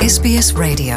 SBS Radio.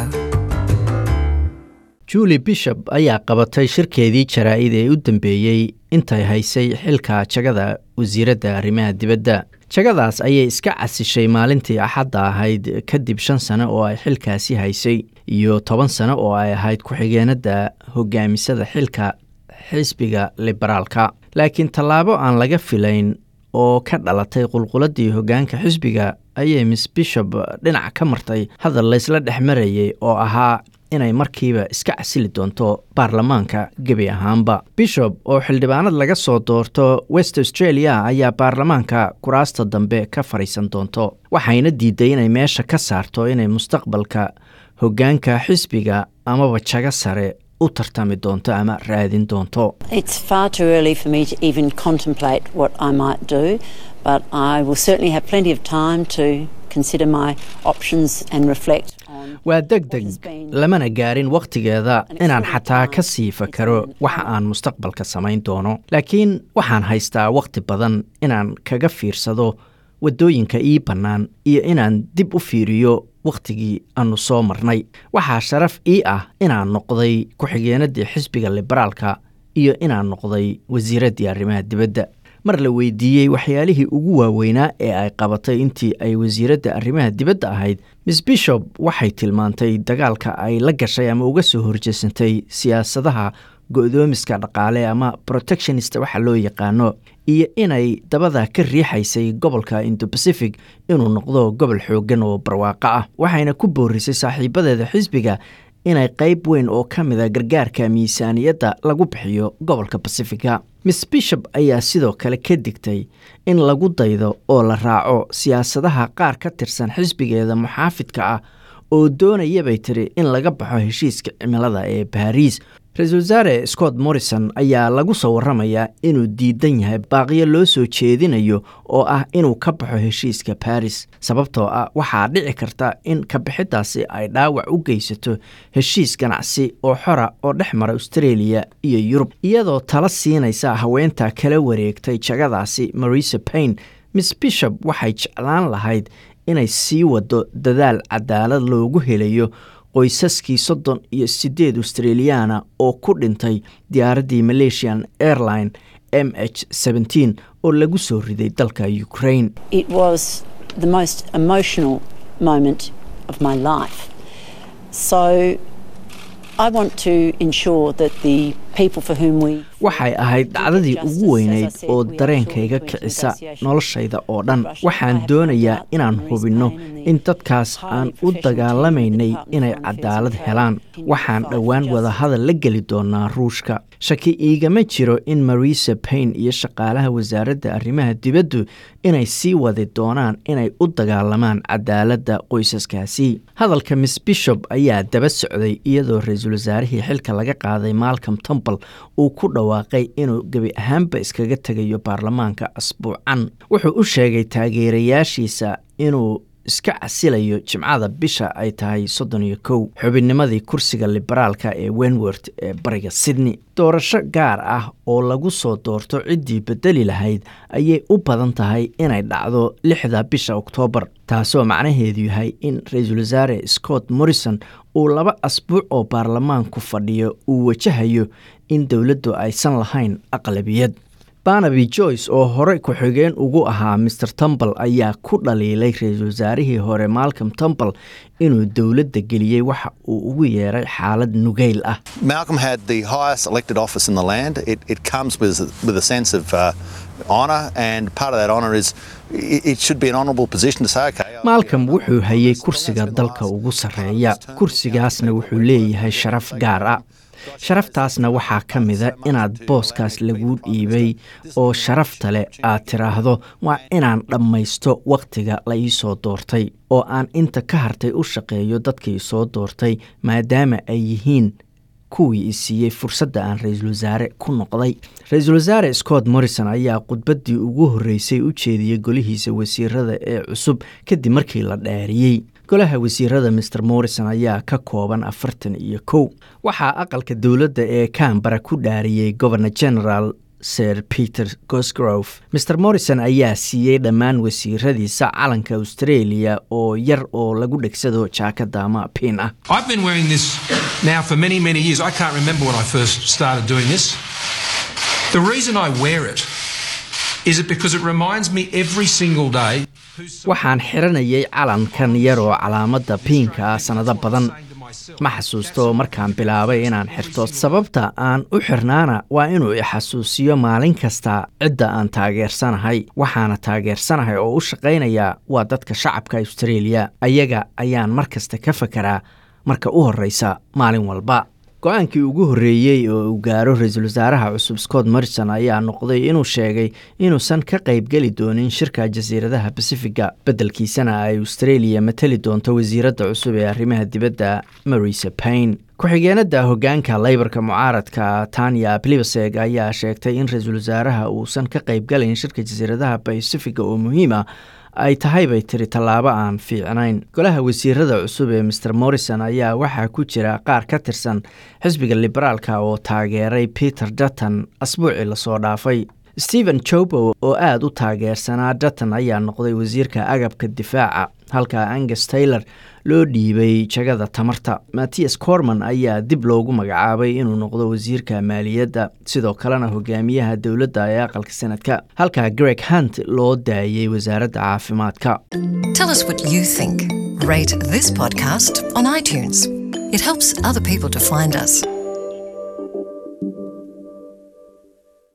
julie bishop ayaa qabatay shirkeedii jaraa'id ee u dambeeyey intay haysay xilka jagada wasiiradda arrimaha dibadda jagadaas ayay iska casishay maalintii axadda ahayd kadib shan sano oo ay xilkaasi haysay iyo toban sano oo ay ahayd ku-xigeenadda hogaamisada xilka xisbiga liberaalka laakiin tallaabo aan laga filayn oo ka dhalatay qulquladii hoggaanka xisbiga ayay miss bishop dhinac ka martay hadal laysla dhex marayay oo ahaa inay markiiba iska casili doonto baarlamaanka gebi ahaanba bishop oo xildhibaanad laga soo doorto west australia ayaa baarlamaanka kuraasta dambe ka fadhiisan doonto waxayna diiday inay meesha ka saarto inay mustaqbalka hoggaanka xisbiga amaba jago sare u tartami doonto ama raadin doonto It's far too early for me to even contemplate what I might do, but I will certainly have plenty of time to consider my options and reflect on. waa deg deg lamana gaarin wakhtigeeda inaan xataa ka sii fakaro waxa aan mustaqbalka samayn doono laakiin waxaan haystaa wakhti badan inaan kaga fiirsado waddooyinka ii bannaan iyo inaan dib u fiiriyo wakhtigii aannu soo marnay waxaa sharaf ii ah inaan noqday ku-xigeenaddii xisbiga liberaalka iyo inaan noqday wasiiraddii arrimaha dibadda mar la weydiiyey waxyaalihii ugu waaweynaa ee ay qabatay intii ay wasiiradda arrimaha dibadda ahayd miss bishop waxay tilmaantay dagaalka ay la gashay ama uga soo horjeesantay siyaasadaha go-doomiska dhaqaale ama protectionist waxa loo yaqaano iyo inay dabada ka riixaysay gobolka indo-pacific inuu noqdo gobol xooggan oo barwaaqo ah waxayna ku boorisay saaxiibadeeda xisbiga inay qayb weyn oo ka mida gargaarka miisaaniyadda lagu bixiyo gobolka basifiga miss bishop ayaa sidoo kale ka digtay in lagu daydo oo la raaco siyaasadaha qaar ka tirsan xisbigeeda muxaafidka ah oo doonayabay tiri in laga baxo heshiiska cimilada ee baariis ra-iisul wasaare scott morrison ayaa lagu soo waramayaa inuu diidan yahay baaqiyo loo soo jeedinayo oo ah inuu ka baxo heshiiska baris sababtoo ah waxaa dhici karta in kabixiddaasi ay dhaawac u geysato heshiis ganacsi oo xora oo dhex mara australia iyo yurub iyadoo tala siinaysa haweenta kala wareegtay jagadaasi marisa paine miss bishop waxay jeclaan lahayd inay sii wado dadaal cadaalad loogu helayo qoysaskii soddon iyo siddeed australiyaana oo ku dhintay diyaaraddii malaysian airline m h seventeen oo lagu soo riday dalka ukraine It was the most emotional moment of my life. So I want to ensure that the people for whom we waxay ahayd dhacdadii ugu weynayd oo dareenkayga kicisa noloshayda oo dhan waxaan doonayaa inaan hubinno in dadkaas aan u dagaalamaynay inay cadaalad helaan waxaan dhowaan wadahadal la geli doonaa ruushka shaki iigama jiro in marisa paine iyo shaqaalaha wasaaradda arrimaha dibaddu inay sii wadi doonaan inay u dagaalamaan cadaaladda qoysaskaasi hadalka miss bishop ayaa daba socday iyadoo ra-iisul wasaarihii xilka laga qaaday malcom temple uu ku dhawaaqay inuu gebi ahaanba iskaga tegayo baarlamaanka asbuucan wuxuu u sheegay taageerayaashiisa inuu iska casilayo jimcada bisha ay tahay soddon iyo kow xubinnimadii kursiga liberaalka ee wenworth ee bariga sydney doorasho gaar ah oo lagu soo doorto ciddii bedeli lahayd ayay u badan tahay inay dhacdo lixda bisha oktoobar taasoo macnaheedu yahay in ra-iisul wasaare scott morrison uu laba asbuuc oo baarlamaanku fadhiyo uu wajahayo in dowladdu aysan lahayn aqlabiyad barnaby joyce oo hore ku-xigeen ugu ahaa maer temple ayaa ku dhaliilay ra-iisul wasaarihii hore malcom temple inuu dowladda geliyey waxa uu ugu yeeray xaalad nugeyl ah Malcolm had the highest elected office in the land. It, it comes with, with a sense of uh, honour, and part of that honour is it, it should be an honourable position to say, okay. I'll- malcom wuxuu hayay kursiga dalka ugu sarreeya kursigaasna wuxuu leeyahay sharaf gaar ah sharaftaasna waxaa ka mida inaad booskaas laguu dhiibay oo sharafta leh aad tiraahdo waa inaan dhammaysto wakhtiga la ii soo doortay oo aan inta ka hartay u shaqeeyo dadkii soo doortay maadaama ay yihiin kuwii i siiyey fursadda aan ra-iisul wasaare ku noqday ra-iisul wasaare scott morrison ayaa khudbaddii ugu horreysay u jeediyey golihiisa wasiirada ee cusub kadib markii la dhaariyey golaha wasiirada maer morrison ayaa ka kooban afartan iyo kow waxaa aqalka dowladda ee cambara ku dhaariyey governor general sir peter gosgrove maer morrison ayaa siiyey dhammaan wasiiradiisa calanka australia oo yar oo lagu dhegsado jaakada ama piin ah I've been wearing this now for many, many years. I can't remember when I first started doing this. The reason I wear it is it because it reminds me every single day who's waxaan xiranayay calankan yar oo calaamadda piinka ah sannado badan ma xasuusto markaan bilaabay inaan xirto sababta aan u xirnaana waa inuu ixasuusiyo maalin kasta cidda aan taageersanahay waxaana taageersanahay oo u shaqaynaya waa dadka shacabka australia ayaga ayaan mar kasta ka fakaraa marka u horreysa maalin walba go-aankii ugu horreeyey oo uu gaaro ra-iisul wasaaraha cusub scott morrison ayaa noqday inuu sheegay inuusan ka qaybgeli doonin shirka jasiiradaha basifiga beddelkiisana ay australia matali doonto wasiiradda cusub ee arrimaha dibadda marisa paine ku-xigeenada hogaanka leybarka mucaaradka tanya blibaseg ayaa sheegtay in ra-iisul wasaaraha uusan ka qaybgalayn shirka jasiiradaha basifiga oo muhiima ay tahay bay tiri tallaabo aan fiicnayn golaha wasiirada cusub ee maer morrison ayaa waxaa ku jira qaar ka tirsan xisbiga liberaalka oo taageeray peter dutton asbuucii lasoo dhaafay stephen jobo oo aada u taageersanaa dutton ayaa noqday wasiirka agabka difaaca halka angus taylor loo dhiibay jagada tamarta mattias corman ayaa dib loogu magacaabay inuu noqdo wasiirka maaliyadda sidoo kalena hogaamiyaha dowladda ee aqalka sanadka halka greg hunt loo daayey wasaaradda caafimaadka Tell us what you think. Rate this podcast on iTunes. It helps other people to find us.